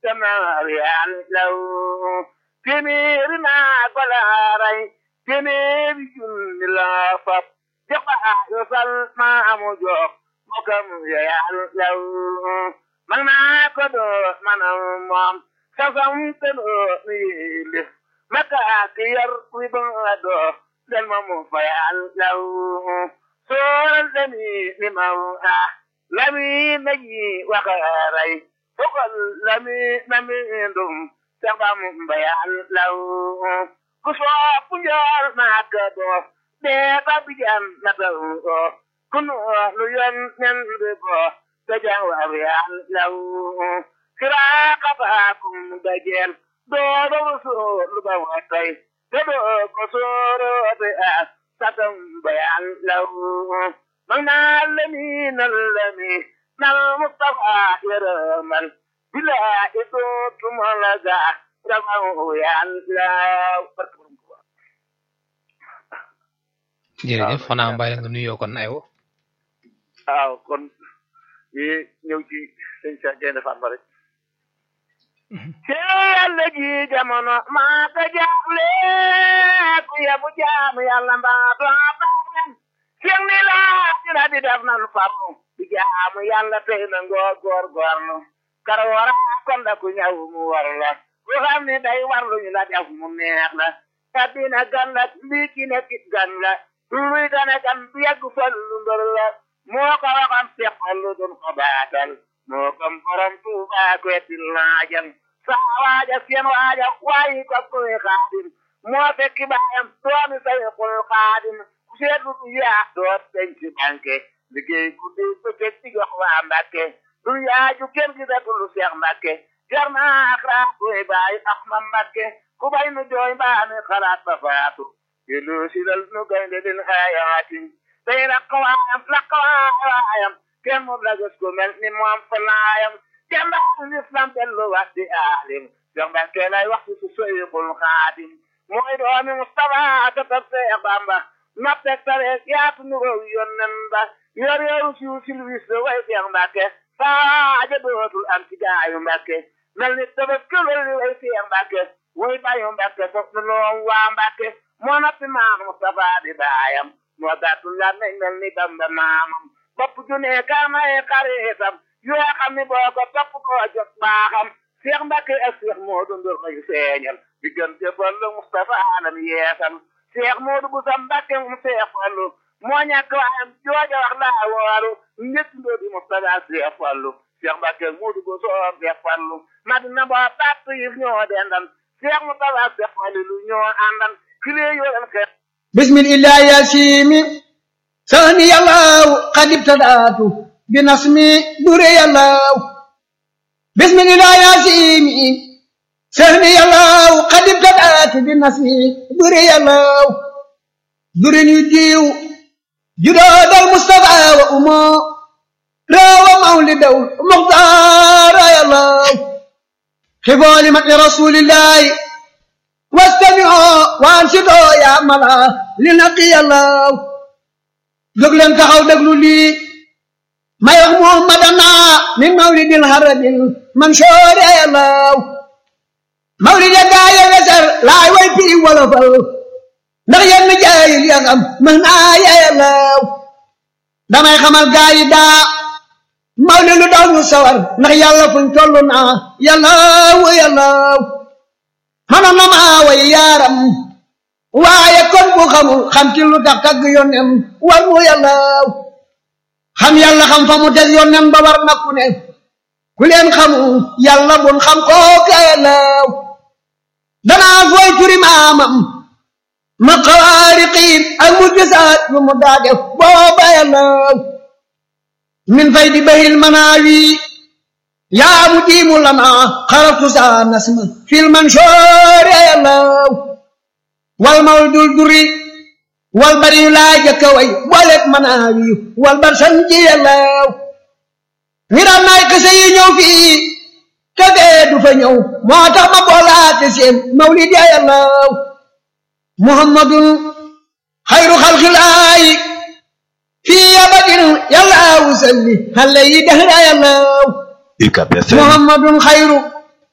كما يعلو téeméeri naa ko laaray téeméeri junni laa fab jaxaa yosal maamu jox mokam ya yàllaw man naa ko doo manam moom sasam te doo mi yilif maka ki yar wi ba doo del ma mu fa yàllaw sooral demi ni maw ah lami naji waxaray fokal lami nami ndum sabam bayal law ku soopu njool maaka doo dee ba bijan na taw kunu lu yon nen bi bo te jang wa yal law kira kaba kum dajel doo do so lu ba wa tay te do ko soro be a satam bayal law magna lami nal lami nal mustafa yaramal bila itu tumalaga ramu yàlla jërëjëf xanaa mbay nga nuyoo kon aywa waaw kon yi ñëw ci sëñ Cheikh Gaynde Fatma rek ci yàlla ji jamono maa ko jaaxle ku yebu jaam yàlla mbaa doo baax sëñ ni laa dina di def na lu farlu di jaam yàlla tey na ngoo góor góorlu kara wara kon da ku ñaw mu war la ku xam ni day war lu ñu la def mu neex la addina gan la lii ki ne kit gan la luy gane gan bu yegg fal lu mbër la moo ko waxoon seqal lu dun ko baatal moo kom borom tuuba ko etti laajal saa waaja seen waaja waayi ko koy xaadim moo fekki baayam doomi say xul xaadim ku seetlu du yaa doot denc banque liggéey guddi bëccëg ci jox waa mbàkke du yaaju kër gi da dulu seex mbàkke jar naa ak raa koy bàyyi ax ma mbàkke ku bay nu jooy mbaa mi xalaat ba faatu yelu silal nu gaynde din xayaatin tey rakk waayam lakk waayam kenn mu la gis ku mel ni moom fa laayam jàmbaar lislam dellu wax di aalim seex mbàkke lay wax ci su soyixul xaadim mooy doomi Mustafa katab seex Bamba noppeg tareeg yaatu nu row yonnen ba yor yoru siw silwis la way seex mbàkke saaja dootul am ci gaayu mbàkke mel ni tëbës këlal li way seex mbàkke way bayu mbàkke fof nu loom waa mbàkke moo noppi maam Mustafa di baayam moo gàttu la nañ mel ni Bamba maamam bopp ju ne kaamay xaritam yoo xam ni boo ko topp koo jot baaxam seex mbàkke ak seex moodu ndur may feeñal diggante fallu Mustafa alam yeesal seex moodu bu sa mbàkke mu seex fallu moo ñàkk waayam jooja wax laa wooru ñett ndoo di Mustafa seex fallu seex mbàkke moodu bu soo seex fallu madina boo bàtt yi ñoo dendan seex Mustafa seex fallu lu ñoo àndan kilee yoo leen xeex بسم الله يا سيمي ثاني الله قد ابتدأت بنصمي دري الله بسم الله يا سيمي ثاني الله قد ابتدأت بنصمي دري الله درني ديو جداد المصطفى وأمه راوى مولد مختار يا الله خفوا لمن رسول الله واستمعوا وانصتوا يا ملا لنقي الله jóg leen taxaw déglu lii may wax muhammadana min mawlidil haradil mansoor yàllaw mawlid ya gaa ya wesar laay way fii wolofal ndax yenn jaayil ya xam mën naa yàllaw damay xamal gaa yi daa mawlid lu daw ñu sawar ndax yàlla fuñ toll naa yàllaw yàllaw xanam na maa way yaaram waaye kon bu xamul xam ci lu tax tagg yónnem war mu yàlla xam yàlla xam fa mu des yónnem ba war na ku ne ku leen xamul yàlla bun xam kooka yàlla danaa fooy turi maamam ma xawaariqiin ak mu gisaat lu mu daa def booba yàlla min fay di bahil manaawi yaa mu diimu lana xaraftu saa nasma fil mansoor yàlla wal mawdul duri wal bari laa jëkka way booleeg manaawi wal bar sanji yàllaw ngiram naay kese yi ñëw fii te fee du fa ñëw moo tax ma boolaate seen mawlid ya yàllaw muhammadun xayru xalxilaayi fii abadin yàllaawu salli xale yi dahra yàllaw muhammadun xayru